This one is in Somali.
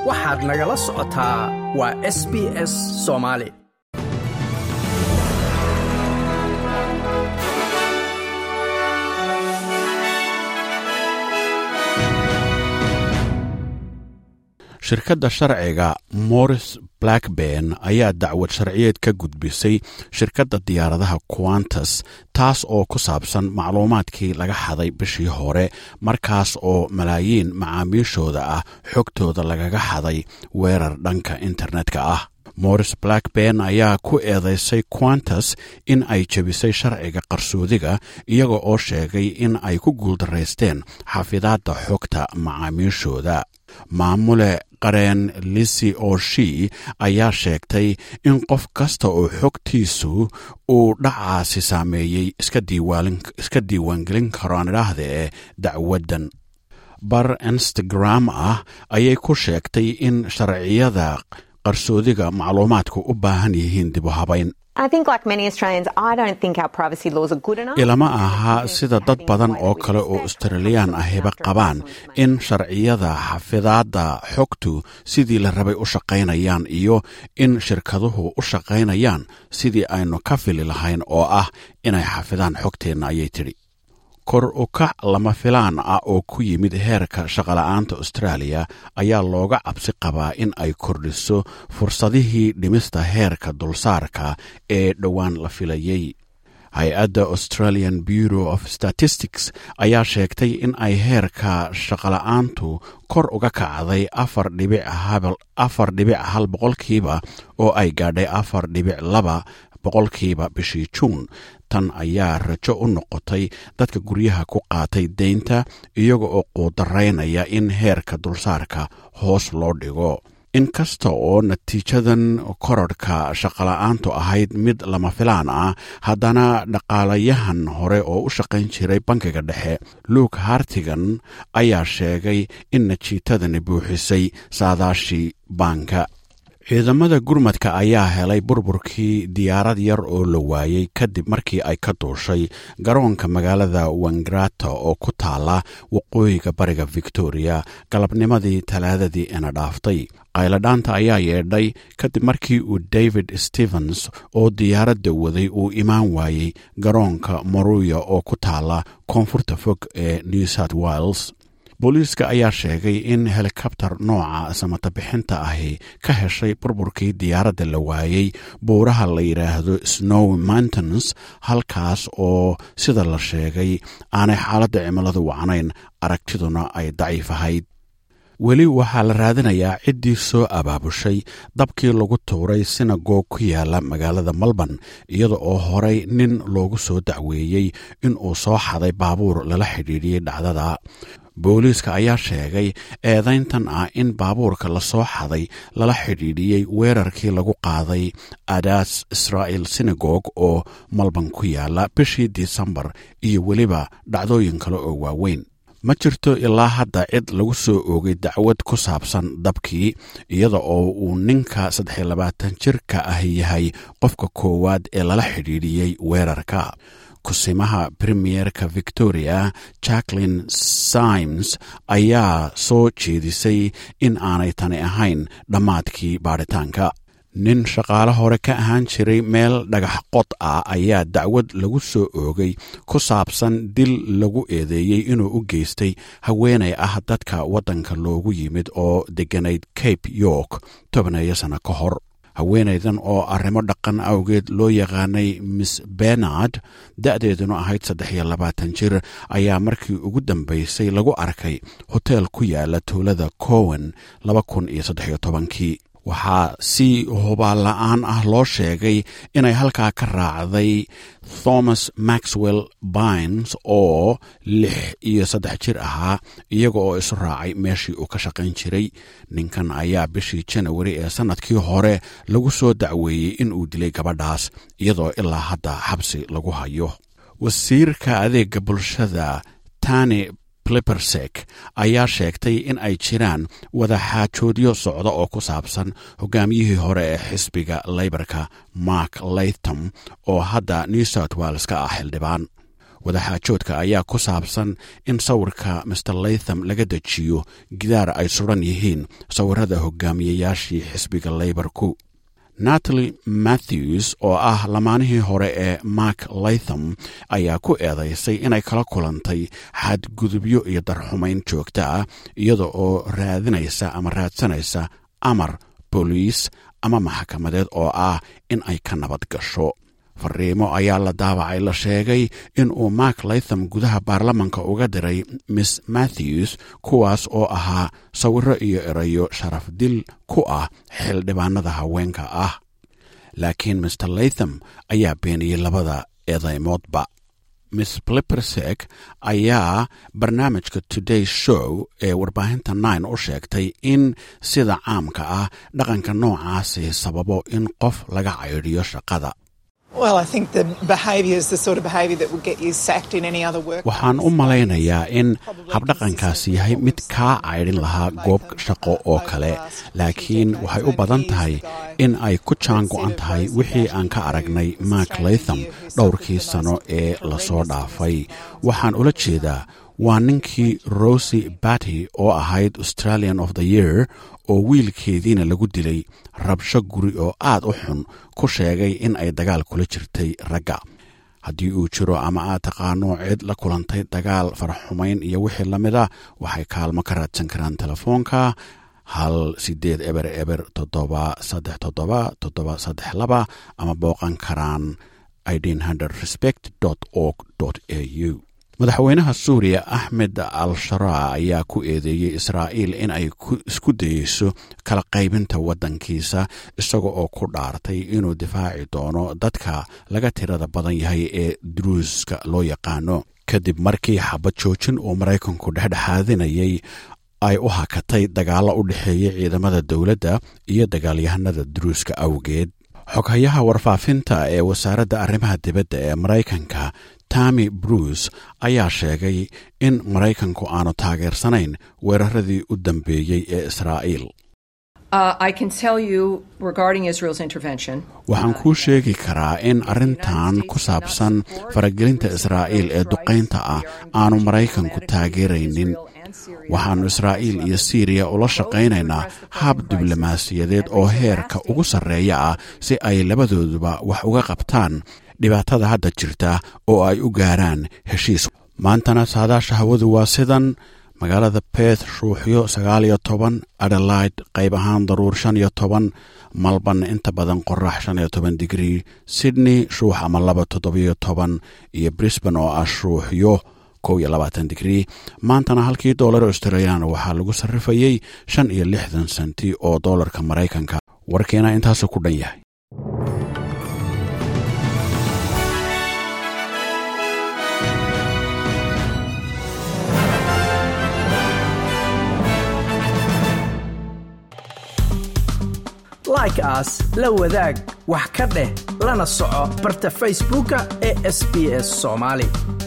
waxaad nagala socotaa waa s b s soomaali shirkadda sharciga morris blackburn ayaa dacwad sharciyeed ka gudbisay shirkadda diyaaradaha quantas taas oo ku saabsan macluumaadkii laga xaday bishii hore markaas oo malaayiin macaamiishooda ah xogtooda lagaga xaday weerar dhanka internetka ah morris blackburn ayaa ku eedeysay quantas in ay jebisay sharciga qarsoodiga iyaga oo sheegay in ay ku guuldaraysteen xafidaadda xogta macaamiishooda maamule qareen lisi oshi ayaa sheegtay in qof kasta oo xogtiisu uu dhacaasi saameeyey iska diiwaangelin karo aan idhaahda ee dacwaddan bar instagram ah ayay ku sheegtay in sharciyada qarsoodiga macluumaadku u baahan yihiin dib u habayn ilama aha sida dad badan oo kale oo australiyaan ahiba qabaan in sharciyada xafidaadda xogtu sidii la rabay u shaqaynayaan iyo in shirkaduhu u shaqaynayaan sidii aynu ka fili lahayn oo ah inay xafidaan xogteenna ayay tidhi kor u kac lama filaan ah oo ku yimid heerka shaqola'aanta austraaliya ayaa looga cabsi qabaa in ay kordhiso fursadihii dhimista heerka dulsaarka ee dhowaan la filayey hay-adda australian bureau of statistics ayaa sheegtay in ay heerka shaqola'aantu kor uga kacday afar dhibic hal boqolkiiba oo ay gaadhay afar dhibic laba boqolkiiba bishii juun tan ayaa rajo u noqotay dadka guryaha ku qaatay deynta iyaga oo quudaraynaya in heerka dulsaarka hoos loo dhigo inkasta oo natiijadan kororhka shaqola'aantu ahayd mid lama filaan ah haddana dhaqaalayahan hore oo u shaqayn jiray bankiga dhexe luuk hartigan ayaa sheegay in natiijadani buuxisay saadaashii baanka ciidamada gurmadka ayaa helay burburkii diyaarad yar oo la waayey kadib markii ay ka duushay garoonka magaalada wangrata oo ku taala waqooyiga bariga victoria galabnimadii talaadadii ina dhaaftay qayladhaanta ayaa yeedhay kadib markii uu david stevens oo diyaaradda waday uu imaan waayey garoonka moruya oo ku taala koonfurta fog ee new south wales booliiska ayaa sheegay in helikabtar nooca samatabixinta ahi ka heshay burburkii diyaaradda la waayey buuraha la yidhaahdo snow mountains halkaas oo sida la sheegay aanay xaaladda cimiladu wacnayn aragtiduna ay daciif ahayd weli waxaa la raadinayaa ciddii soo abaabushay dabkii lagu tuuray sinagoog ku yaala magaalada melbourne iyada oo horey nin loogu soo dacweeyey inuu soo xaday baabuur lala xidhiidhiyey dhacdada booliiska ayaa sheegay eedayntan ah in baabuurka la soo xaday lala xidhiidhiyey weerarkii lagu qaaday adaas israa'el sinagog oo malban ku yaala bishii disembar iyo weliba dhacdooyin kale oo waaweyn ma jirto ilaa hadda cid lagu soo oogay dacwad ku saabsan dabkii iyada oo uu ninka saddexiyo labaatan jirka ah yahay qofka koowaad ee lala xidhiidhiyey weerarka kusimaha premierka victoria jacklin symes ayaa soo jeedisay in aanay tani ahayn dhammaadkii baadhitaanka nin shaqaale hore ka ahaan jiray meel dhagax qod ah ayaa dacwad lagu soo oogay ku saabsan dil lagu eedeeyey inuu u geystay haweenay ah dadka waddanka loogu yimid oo degganayd cape york tobaneeyo sanno ka hor haweenaydan oo arrimo dhaqan awgeed loo yaqaanay miss benard da'deeduna ahayd saddex iyo labaatan jir ayaa markii ugu dambaysay lagu arkay hoteel ku yaala tuulada cowen laba kun iyo saddex iyo tobankii waxaa si hubaan la-aan ah loo sheegay inay halkaa ka raacday thomas maxwell bines oo lix iyo saddex jir ahaa iyaga oo isu raacay meeshii uu ka shaqayn jiray ninkan ayaa bishii janawari ee sannadkii hore lagu soo dacweeyey in uu dilay gabadhaas iyadoo ilaa hadda xabsi lagu hayo wasiirka adeega bulshada tani clippersek ayaa sheegtay in ay jiraan wadaxaajoodyo socda oo ku saabsan hogaamiyihii hore ee xisbiga leybarka mark laytham oo hadda new south wales ka ah xildhibaan wadaxaajoodka ayaa ku saabsan in sawirka master latham laga dejiyo gidaar ay suran yihiin sawirada hogaamiyayaashii xisbiga leybarku natali matthews oo ah lamaanihii hore ee mark latham ayaa ku eedaysay inay kala kulantay xadgudubyo iyo darxumayn joogta ah iyada oo raadinaysa ama raadsanaysa amar booliis ama maxkamadeed oo ah in ay ka nabad gasho fariimo ayaa la daabacay la sheegay in uu mark latham gudaha baarlamanka uga diray miss matthews kuwaas oo ahaa sawiro iyo erayo sharaf dil ku ah xildhibaanada haweenka ah laakiin master latham ayaa beeniyey labada eedaymoodba miss blipersek ayaa barnaamijka today show ee warbaahinta nine u sheegtay in sida caamka ah dhaqanka noocaasi sababo in qof laga caydhiyo shaqada waxaan u malaynayaa in habdhaqankaas yahay mid kaa caydhin lahaa goob shaqo oo kale laakiin waxay u badan tahay in ay ku jaan go-an tahay wixii aan ka aragnay mark latham dhowrkii sano ee lasoo dhaafay waxaan ula jeedaa waa ninkii rosy batty oo ahayd australian of the year oo wiilkeediina lagu dilay rabsho guri oo aad u xun ku sheegay in ay dagaal kula jirtay ragga haddii uu jiro ama aad taqaano cid la kulantay dagaal faraxumayn iyo wixii la mid a waxay kaalmo ka raadsan karaan telefoonka hal sideed eber eber toddoba saddex toddoba toddoba saddex laba ama booqan karaan respect org au madaxweynaha suuriya axmed al sharaa ayaa ku eedeeyey israa'iil in ay isku dayeyso kala qaybinta waddankiisa isaga oo ku dhaartay inuu difaaci doono dadka laga tirada badan yahay ee duruuska loo yaqaano kadib markii xabad joojin uu maraykanku dhexdhexaadinayay ay u hakatay dagaallo u dhexeeya ciidamada dowladda iyo dagaalyahanada duruuska awgeed xoghayaha warfaafinta ee wasaaradda arrimaha dibadda ee maraykanka tami bruce ayaa sheegay in maraykanku aanu taageersanayn weeraradii u dambeeyey ee israa'iil waxaan kuu sheegi karaa in arrintan ku saabsan faragelinta israa'iil ee duqaynta ah aanu maraykanku taageeraynin waxaannu israa'iil iyo siiriya ula shaqaynaynaa hab diblomaasiyadeed oo heerka ugu sarreeya ah si ay labadooduba wax uga qabtaan dhibaatada hadda jirta oo ay u gaaraan heshiis maantana saadaasha hawadu waa sidan magaalada beth shuuxyo sagaal iyo toban adelaide qayb ahaan daruur shan iyo toban malban inta badan qorax shan iyo toban digrii sydney shuux ama laba toddobiyo toban iyo brisban oo ah shuuxyo kow iyo labaatan digrii maantana halkii doolar australian waxaa lagu sarrifayey shan iyo lixdan senti oo doolarka maraykanka warkeena intaasu ku dhan yahay like aas la wadaag wax ka dheh lana soco barta facebooka ee sb s somaali